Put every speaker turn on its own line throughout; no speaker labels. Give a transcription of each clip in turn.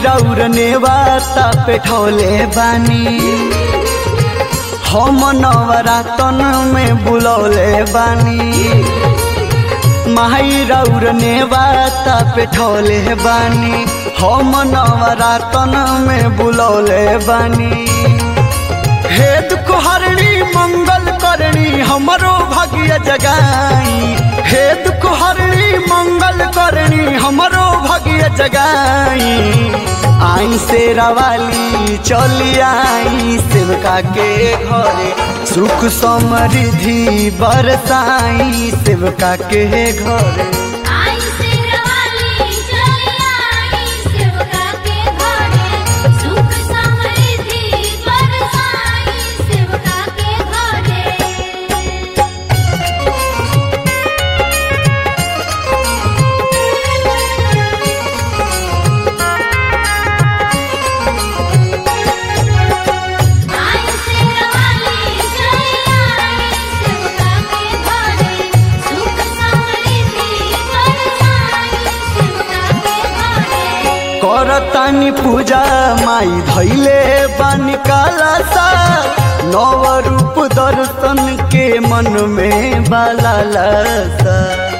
रौर नेवाता पेठौले बानी हम नवरातन में बुलौले बानी माई रौर नेवाता पेठौले बानी हम नवरातन में बुलौले बानी हे दुख हरणी मंगल करणी हमरो भाग्य जगाई हे दुख हरणी मंगल करणी हमरो भाग्य जगाई आई से रवाली चली आई सेवका के घरे सुख समृद्धि बरसाई सेवका के घरे
आई शेरवाली चली आई सेवका के घरे सुख समृद्धि बरसाई सेवका के घरे आई शेरवाली चली आई सेवका के घरे सुख समृद्धि बरसाई सेवका के घरे
करतानी पूजा माई धैले बानी काला सा नव रूप दर्शन के मन में बाला सा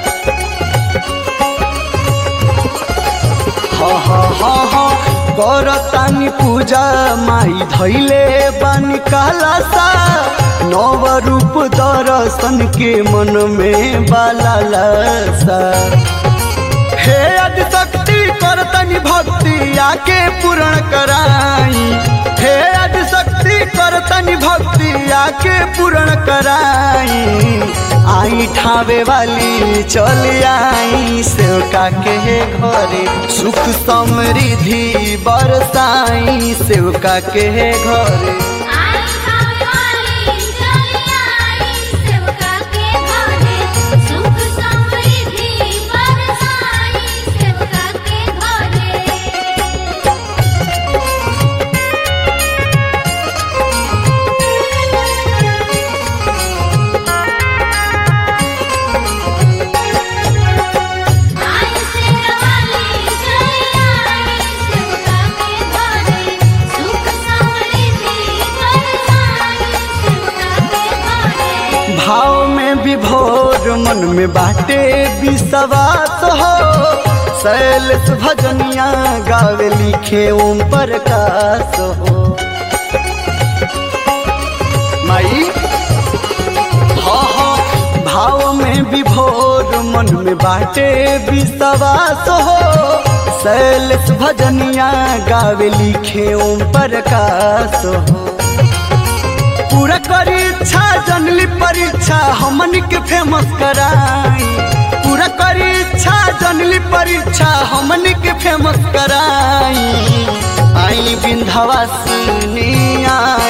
हा हा हा हा करतानी पूजा माई धैले बानी काला सा नव रूप दर्शन के मन में बाला सा हे आदि शक्ति करतनि भक्ति आके पूर्ण कराई हे आदि शक्ति करतनि भक्ति आके पूर्ण कराई आई ठावे वाली चली आई सेवका के घरे सुख समृद्धि बरसाई सेवका के घरे
आई खाने चली आई सेवका के घरे सुख समृद्धि बरसाई सेवका के घरे आई शेरवाली चली आई सेवका के घरे सुख समृद्धि बरसाई सेवका के घरे
भाव में विभोर मन में बाटे विश्वास हो शैलेश भजनिया गावे लिखे ओम प्रकाश हो माई हाँ हाँ भाव में विभोर मन में बाटे विश्वास हो शैलेश भजनिया गावे लिखे ओम प्रकाश हो पूरा करी इच्छा जनली परीक्षा हमन के फेमस कराई पूरा करी इच्छा जनली परीक्षा हमन के फेमस कराई आई बिंधवासिनी आई